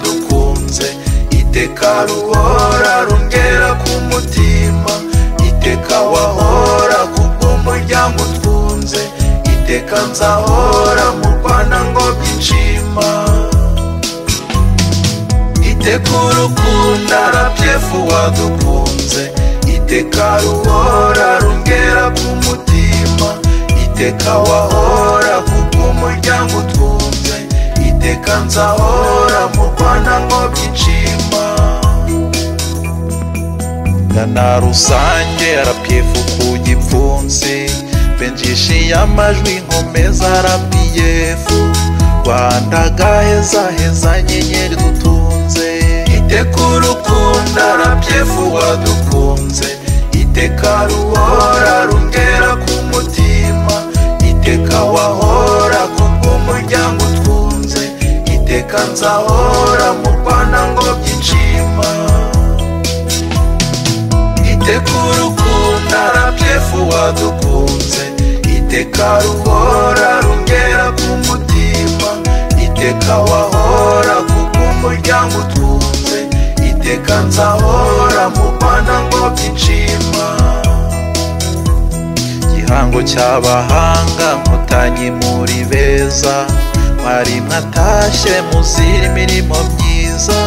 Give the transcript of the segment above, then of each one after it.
dukunze iteka ruhora rungera ku mutima iteka wahora kubw'umuryango utwunze iteka nzahora mu rwanda ngo byishima iteka urukundo arabyefu wadukunze iteka ruhora rungera ku mutima iteka wahora kubw'umuryango utwunze iteka nzahora mu rwanda ngo byishima na rusange arapyefu ku gipfunsi benjishiye amajwi nkomeza arapiyefu rwanda gaheza heza nyenyeri dutunze iteka urukundo arapyefu wadukunze iteka ruhora rungera ku mutima iteka wahora kubw'umuryango utwunze iteka nzahora mu rwanda ngo byishima iteka urukundo arabyefu wadukunze iteka ruhora rungera ku mutima iteka wahora kubw'umuryango utwunze iteka nzahora mu rwanda ngo byishima gihango cy'abahanga nkotanyi muri beza mwari mwatashye muzira imirimo myiza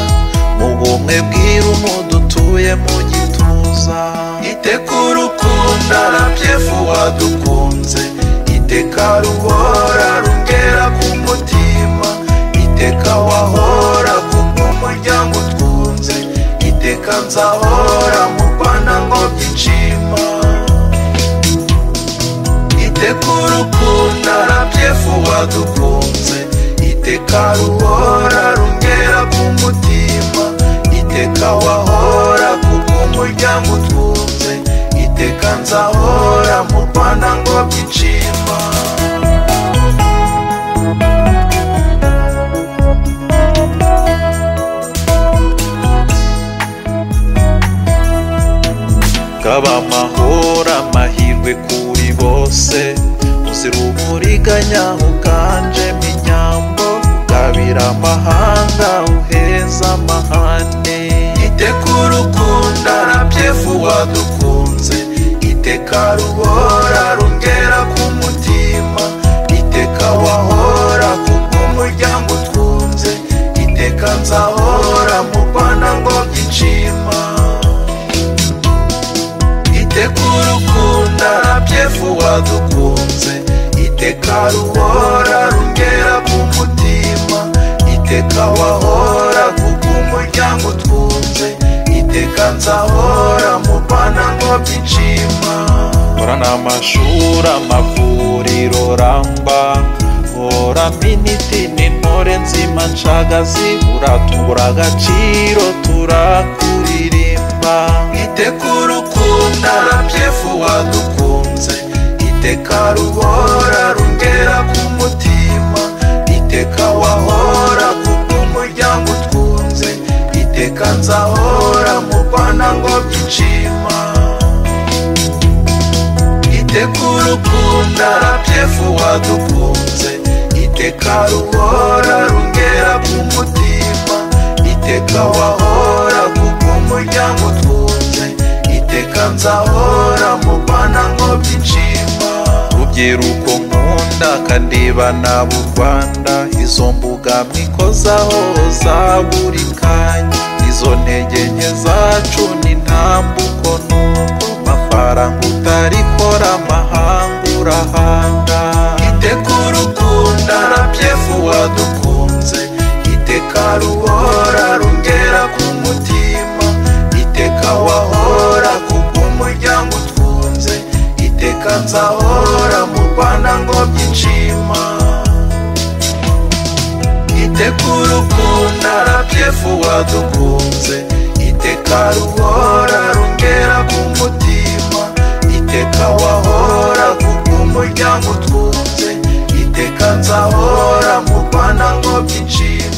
mu bumwe bw'irumu dutuye mu gituza iteka urukundo arabyefu wadukunze iteka ruhora rungera ku mutima iteka wahora kubw'umuryango utwunze iteka nzahora mu rwanda ngo byishima iteka urukundo arabyefu wadukunze iteka ruhora rungera ku mutima iteka wahora kubw'umuryango utwunze iteka nzahora mu rwanda ngo byishima kaba amahoro amahirwe kuri bose uzira uburiganya uganjemo inyambo gabira amahanga uheza amahane iteka urukundo arabyefu wadukunze iteka ruhora rungera ku mutima iteka wahora kubw'umuryango utwunze iteka nzahora mu rwanda ngo byishima iteka urukundo arabyefu wadukunze iteka ruhora rungera ku mutima iteka wahora kubw'umuryango utwunze iteka nzahora mu rwanda ngo byishima hora n'amashuri amavuriro ramba hora miniti n'intore nzima ncagazi uratubura agaciro turakuririmba iteka urukundo arabyefu wadukunze iteka ruhora rungera ku mutima iteka wahora kubw'umuryango utwunze iteka nzahora mu rwanda ngo byishima iteka urukundo arabyefu wadukunze iteka ruhora rungera ku mutima iteka wahora kubw'umuryango utwunze iteka nzahora mu rwanda ngo byishima rubyiruko nkunda kandiba naba u rwanda izo mbuga mwikozaho za buri kanya izo ntege nke zacu ni ntambuko nuko mafaranga utarikora amahanga urahanga iteka urukundo arabyefu wadukunze iteka ruhora rungera ku mutima iteka wahora kubw'umuryango utwunze iteka nzahora mu rwanda ngo byishima iteka urukundo arabyefu wadukunze iteka ruhora rungera ku mutima iteka wahora kubw'umuryango utwunze iteka nzahora mu rwanda ngo byishima